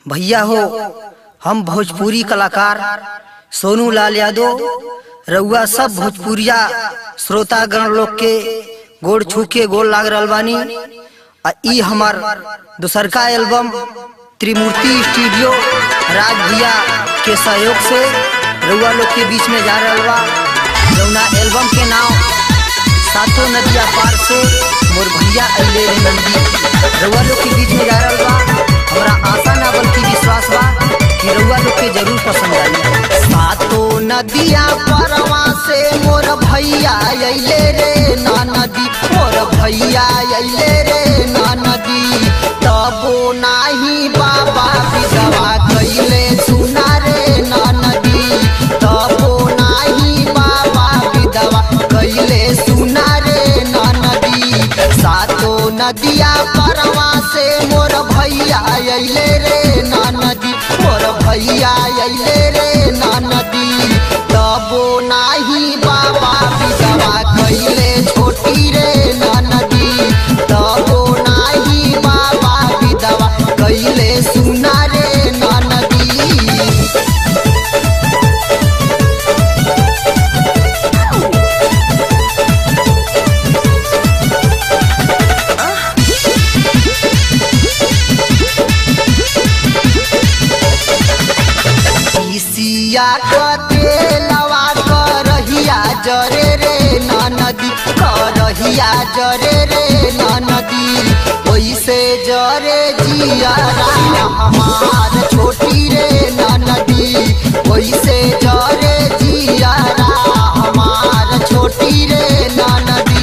भैया हो हम भोजपुरी कलाकार सोनू लाल यादव रउआ सब भोजपुरिया श्रोतागण लोग के गोड़ छू के गोड़ लाग रहल बानी आ ई हमार दूसरका एल्बम त्रिमूर्ति स्टूडियो राज भैया के सहयोग से रउआ लोग के बीच में जा रहल बा जौना एल्बम के नाम सातों नदिया पार से मोर भैया अइले रे नंदी रउआ लोग के बीच में जा रहल बा हमरा आशा ना बल्कि विश्वास बा कि रउआ लोग के जरूर पसंद आई सातों नदिया परवा से मोर भैया अइले रे ना नदी मोर भैया अइले रे ना नदी तबो नाही बाबा विधवा कइले सुना रे ना नदी तबो नाही बाबा विधवा कइले सुना रे ना नदी सातो नदिया परवा से मोर भैया अइले रे ना नदी मोर भैया अइले रे ना नदी तबो नाही बाबा विधवा कइले छोटी रे ना नदी तबो नाही बाबा विधवा कइले सुना रे ना नदी सिया कते लवा करहिया जरे रे ना नदी करहिया जरे रे ना नदी ओइसे जरे जिया हमार छोटी रे ना नदी ओइसे जरे जिया हमार छोटी रे ना नदी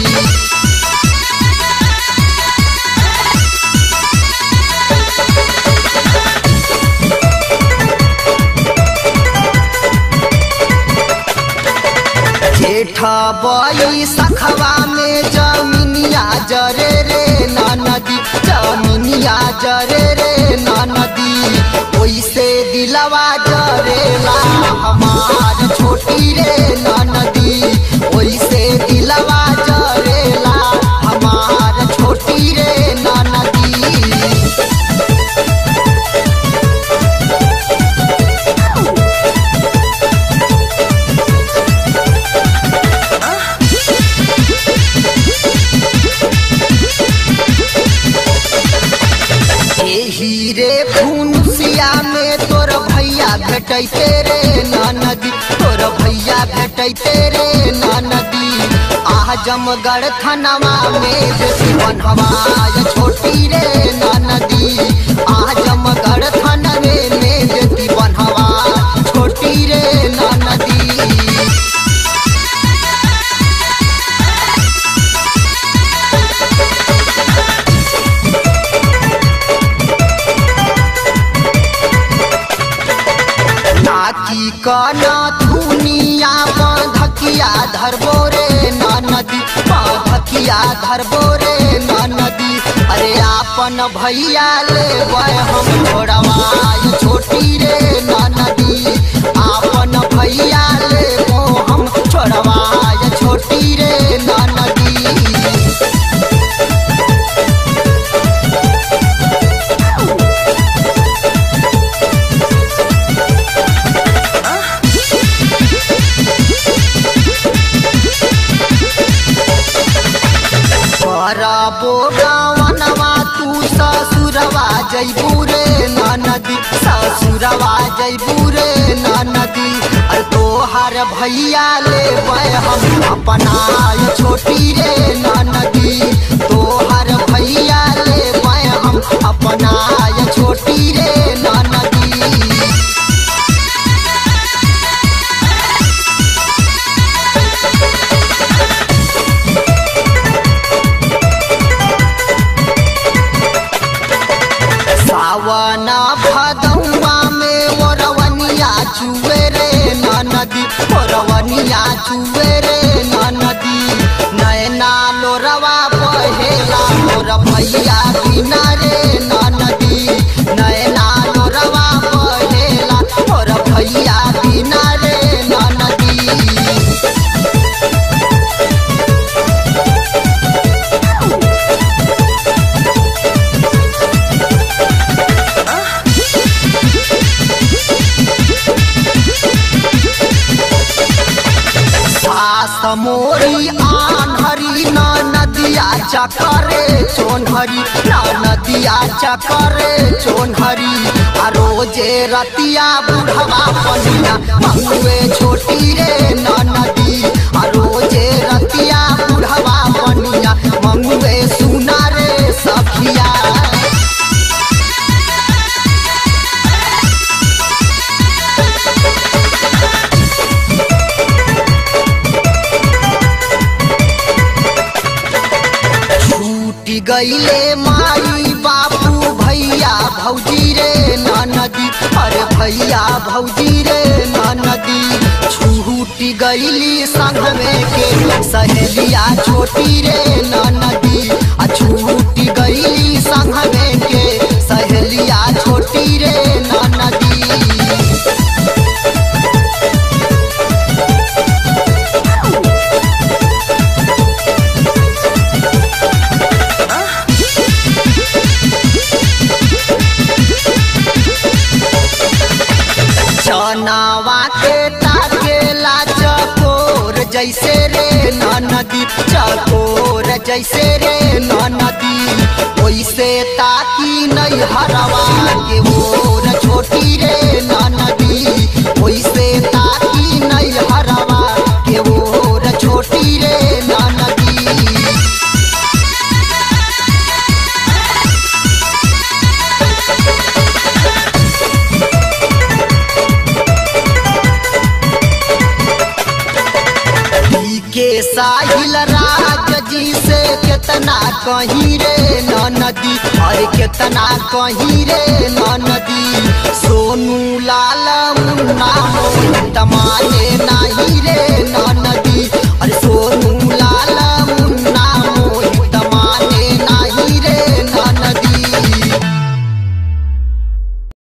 जेठा बई सखवा में जमीनिया जरे रे ना नदी जमीनिया जरे रे ना नदी ओइसे दिलवा जरेला हमार छोटी रे ना नदी ओइसे दिलवा जरेला हमार छोटी रे ना नदी एही रे फुनसिया में तोर भैया भेटैते रे ना नदी तोर भैया भेटैते रे ना नदी आह जमगढ़ थनवा में बेटी बनहवा छोटी रे ना नदी आह जमगढ़ थनवे में बेटी बनहवा छोटी रे ना नदी नाकी कना दुनिया बाधकिया धरबो रे ना नदी बाधकिया धरबो रे ना नदी अरे आपन भैया ले हम छोड़वाय छोटी रे ना नदी आपन भैया ले हम छोड़वाय छोटी रे ना नदी करबो गावनवा तू ससुरवा जैबू रे ना नदी ससुरवा जैबू रे ना नदी अरे तोहार भैया ले हम अपना छोटी रे ना नदी तोहार भैया ले हम अपना छोटी रे ना नदी सावन भदौआ में ओरवनिया चुए रे ना नदी ओरवनिया चुए रे ना नदी नैना लोरवा बहेला चकरे चोनहरी ना नदिया चकरे चोनहरी आ रोजे रतिया बुढ़वा पनिया मंगुए छोटी रे ना नदी आ रोजे रतिया बुढ़वा पनिया मंगुए सुना रे सखिया छूटी गईले माई बापू भैया भौजी रे नदी अरे भैया भौजी रे नदी छूटी गईली संग में के सहेलिया छोटी रे नदी आ छूटी गईली संग में के सहेलिया छोटी रे नदी चनावा के ताकेला चकोर जैसे रे नदी चकोर जैसे रे नदी ओइसे ताकी नहीं हरवा के ओर छोटी रे नदी ओइसे ताकी नहीं हरवा के ओर छोटी रे नदी ई के साहिल राज जी से कितना कहीं रे नदी अरे कितना कहीं रे नदी सोनू लाल मुन्ना मोहित माने नहीं रे